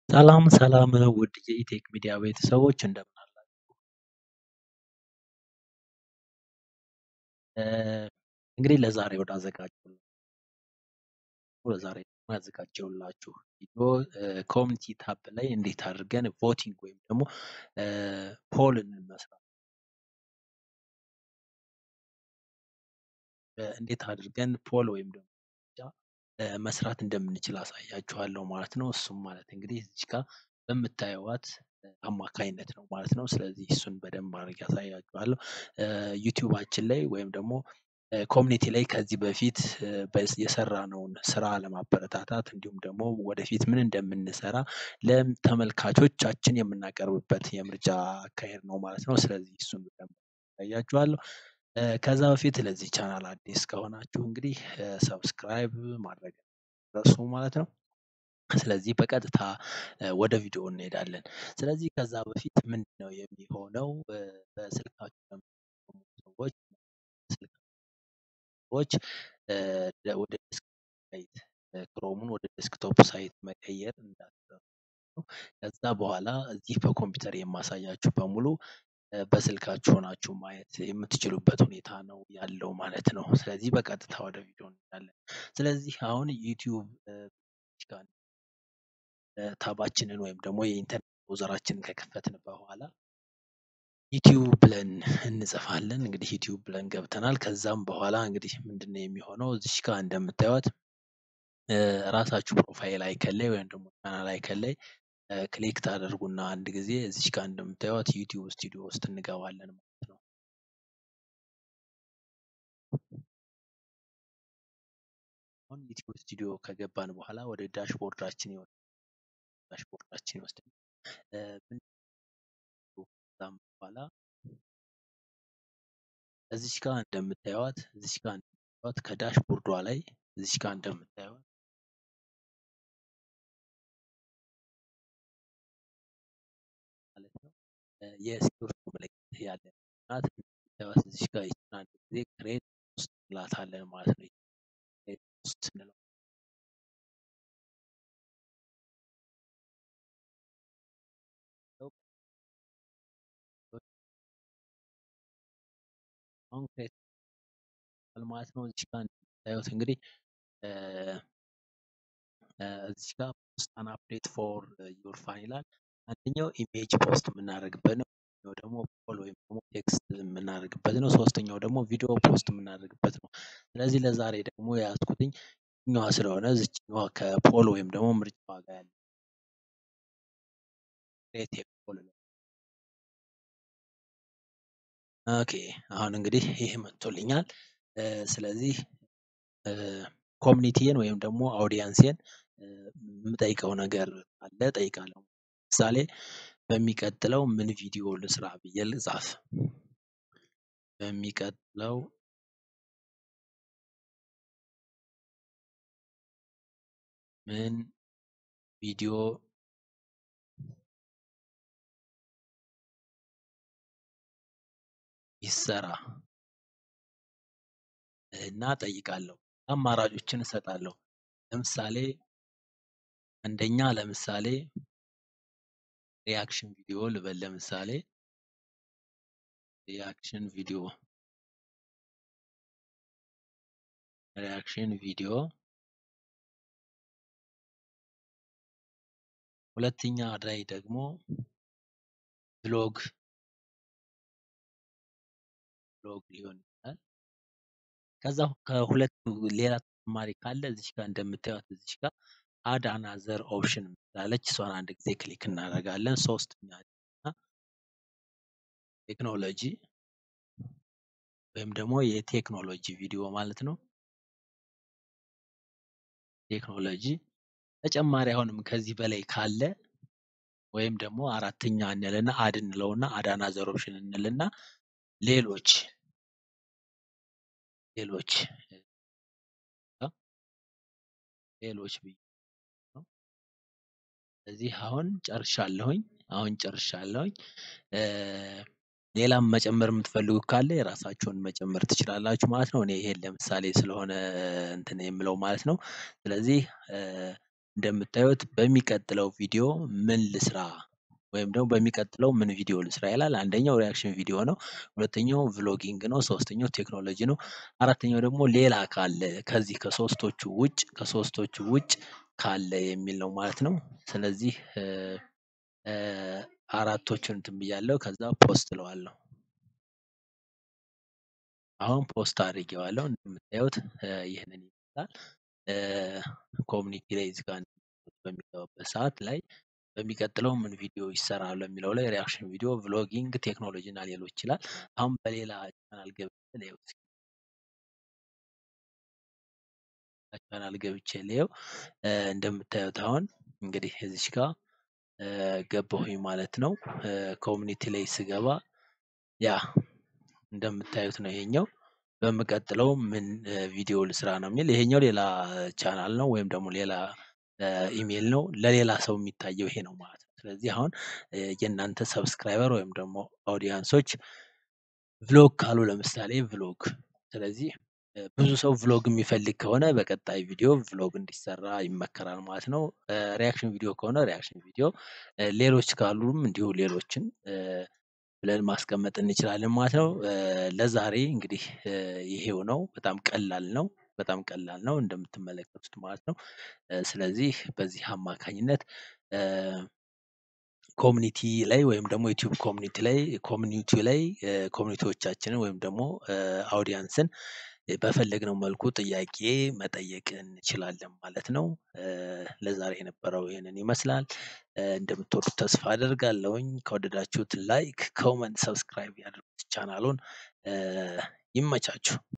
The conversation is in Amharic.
ሰላም ሰላም ውድ የኢቴክ ሚዲያ ቤተሰቦች እንደምን አላችሁ? እንግዲህ ለዛሬ ወደ አዘጋጀው ለዛሬ ደግሞ ያዘጋጀሁላችሁ ቪዲዮ ኮሚኒቲ ታብ ላይ እንዴት አድርገን ቮቲንግ ወይም ደግሞ ፖልን መስራት እንዴት አድርገን ፖል ወይም ደግሞ መስራት እንደምንችል አሳያችኋለሁ ማለት ነው። እሱም ማለት እንግዲህ እዚች ጋር በምታዩዋት አማካይነት ነው ማለት ነው። ስለዚህ እሱን በደንብ አድርጌ አሳያችኋለሁ። ዩቲዩባችን ላይ ወይም ደግሞ ኮሚኒቲ ላይ ከዚህ በፊት የሰራነውን ስራ ለማበረታታት እንዲሁም ደግሞ ወደፊት ምን እንደምንሰራ ለተመልካቾቻችን የምናቀርብበት የምርጫ አካሄድ ነው ማለት ነው። ስለዚህ እሱን በደንብ አሳያችኋለሁ። ከዛ በፊት ለዚህ ቻናል አዲስ ከሆናችሁ እንግዲህ ሰብስክራይብ ማድረግ ረሱ ማለት ነው። ስለዚህ በቀጥታ ወደ ቪዲዮ እንሄዳለን። ስለዚህ ከዛ በፊት ምንድነው የሚሆነው በስልካችሁ ለምትጠቀሙ ሰዎች ሰዎች ወደ ዴስክቶፕ ሳይት ክሮሙን ወደ ዴስክቶፕ ሳይት መቀየር እንዳትረሱ። ከዛ በኋላ እዚህ በኮምፒውተር የማሳያችሁ በሙሉ በስልካችሁ ሆናችሁ ማየት የምትችሉበት ሁኔታ ነው ያለው ማለት ነው። ስለዚህ በቀጥታ ወደ ቪዲዮ እንሄዳለን። ስለዚህ አሁን ዩቲዩብ ታባችንን ወይም ደግሞ የኢንተርኔት ብራውዘራችንን ከከፈትን በኋላ ዩቲዩብ ብለን እንጽፋለን። እንግዲህ ዩቲዩብ ብለን ገብተናል። ከዛም በኋላ እንግዲህ ምንድነው የሚሆነው እዚች ጋር እንደምታዩት ራሳችሁ ፕሮፋይል አይከን ላይ ወይም ደግሞ ቻናል አይከን ላይ ክሊክ ታደርጉና አንድ ጊዜ እዚች ጋር እንደምታዩት ዩቲዩብ ስቱዲዮ ውስጥ እንገባለን ማለት ነው። አሁን ዩቲዩብ ስቱዲዮ ከገባን በኋላ ወደ ዳሽቦርዳችን ይወስደናል። ዳሽቦርዳችን ይወስደናል። ከዛም በኋላ እዚች ጋር እንደምታዩት እዚች ጋር እንደምታዩት ከዳሽቦርዷ ላይ እዚች ጋር እንደምታዩት ማለት ነው የስክሪፕቱ ምልክት ያለ ናት። እንደምታዩት እዚች ጋር ይችን አንድ ጊዜ ክሬት ውስጥ እንላታለን ማለት ነው። ክሬት ውስጥ እንለው አሁን ክሬት ማለት ነው። እዚች ጋር እንደምታዩት እንግዲህ እዚች ጋር ፖስት አን አፕዴት ፎር ዩር ፋን ይላል። አንደኛው ኢሜጅ ፖስት የምናደርግበት ነው። ሁለተኛው ደግሞ ፖል ወይም ደግሞ ቴክስት የምናደርግበት ነው። ሶስተኛው ደግሞ ቪዲዮ ፖስት የምናደርግበት ነው። ስለዚህ ለዛሬ ደግሞ የያዝኩትኝ ኛዋ ስለሆነ እዚችኛዋ ከፖል ወይም ደግሞ ምርጫዋ ጋር ያለ ክሬት ፖል ኦኬ አሁን እንግዲህ ይሄ መጥቶልኛል። ስለዚህ ኮሚኒቲዬን ወይም ደግሞ አውዲያንሴን የምጠይቀው ነገር አለ ጠይቃለሁ። ምሳሌ በሚቀጥለው ምን ቪዲዮ ልስራ ብዬ ልጻፍ። በሚቀጥለው ምን ቪዲዮ ይሰራ እና ጠይቃለሁ። አማራጮችን እሰጣለሁ። ለምሳሌ አንደኛ ለምሳሌ ሪያክሽን ቪዲዮ ልበል ለምሳሌ ሪያክሽን ቪዲዮ ሪያክሽን ቪዲዮ ሁለተኛ ላይ ደግሞ ብሎግ ብሎግ ሊሆን ይችላል። ከዛ ከሁለቱ ሌላ ተጨማሪ ካለ እዚች ጋር እንደምታዩት እዚች ጋር አድ አናዘር ኦፕሽን ምላለች እሷን አንድ ጊዜ ክሊክ እናደርጋለን። ሶስተኛ ቴክኖሎጂ ወይም ደግሞ የቴክኖሎጂ ቪዲዮ ማለት ነው። ቴክኖሎጂ ተጨማሪ አሁንም ከዚህ በላይ ካለ ወይም ደግሞ አራተኛ እንልና አድ እንለውና አድ አናዘር ኦፕሽን እንልና ሌሎች ሌሎች ሌሎች ብዬ ነው። ስለዚህ አሁን ጨርሻለሁኝ አሁን ጨርሻለሁኝ። ሌላም መጨመር የምትፈልጉ ካለ የራሳችሁን መጨመር ትችላላችሁ ማለት ነው። እኔ ይሄን ለምሳሌ ስለሆነ እንትን የምለው ማለት ነው። ስለዚህ እንደምታዩት በሚቀጥለው ቪዲዮ ምን ልስራ ወይም ደግሞ በሚቀጥለው ምን ቪዲዮ ልስራ ይላል። አንደኛው ሪያክሽን ቪዲዮ ነው። ሁለተኛው ቭሎጊንግ ነው። ሶስተኛው ቴክኖሎጂ ነው። አራተኛው ደግሞ ሌላ ካለ ከዚህ ከሶስቶቹ ውጭ ከሶስቶቹ ውጭ ካለ የሚል ነው ማለት ነው። ስለዚህ አራቶቹን እንትን ብያለሁ። ከዛ ፖስት እለዋለሁ። አሁን ፖስት አድርጌዋለሁ። እንደምታዩት ይህንን ይመስላል። ኮሚኒቲ ላይ እዚህ ጋር በሚገባበት ሰዓት ላይ በሚቀጥለው ምን ቪዲዮ ይሰራል የሚለው ላይ ሪያክሽን ቪዲዮ፣ ቭሎጊንግ፣ ቴክኖሎጂ እና ሌሎች ይላል። አሁን በሌላ ቻናል ገብቼ ልየው እስኪ ቻናል ገብቼ ልየው። እንደምታዩት አሁን እንግዲህ እዚች ጋር ገባሁኝ ማለት ነው። ኮሚኒቲ ላይ ስገባ ያ እንደምታዩት ነው ይሄኛው። በምቀጥለው ምን ቪዲዮ ልስራ ነው የሚል ይሄኛው ሌላ ቻናል ነው ወይም ደግሞ ሌላ ኢሜል ነው። ለሌላ ሰው የሚታየው ይሄ ነው ማለት ነው። ስለዚህ አሁን የእናንተ ሰብስክራይበር ወይም ደግሞ ኦዲየንሶች ቭሎግ ካሉ ለምሳሌ ቭሎግ ስለዚህ ብዙ ሰው ቭሎግ የሚፈልግ ከሆነ በቀጣይ ቪዲዮ ቭሎግ እንዲሰራ ይመከራል ማለት ነው። ሪያክሽን ቪዲዮ ከሆነ ሪያክሽን ቪዲዮ፣ ሌሎች ካሉም እንዲሁ ሌሎችን ብለን ማስቀመጥ እንችላለን ማለት ነው። ለዛሬ እንግዲህ ይሄው ነው። በጣም ቀላል ነው። በጣም ቀላል ነው እንደምትመለከቱት ማለት ነው። ስለዚህ በዚህ አማካኝነት ኮሚኒቲ ላይ ወይም ደግሞ ዩቲዩብ ኮሚኒቲ ላይ ኮሚኒቲ ላይ ኮሚኒቲዎቻችንን ወይም ደግሞ አውዲያንስን በፈለግነው መልኩ ጥያቄ መጠየቅ እንችላለን ማለት ነው። ለዛሬ የነበረው ይህንን ይመስላል። እንደምትወዱት ተስፋ አደርጋለሁኝ። ከወደዳችሁት ላይክ፣ ኮመንት፣ ሰብስክራይብ ያድርጉት ቻናሉን። ይመቻችሁ።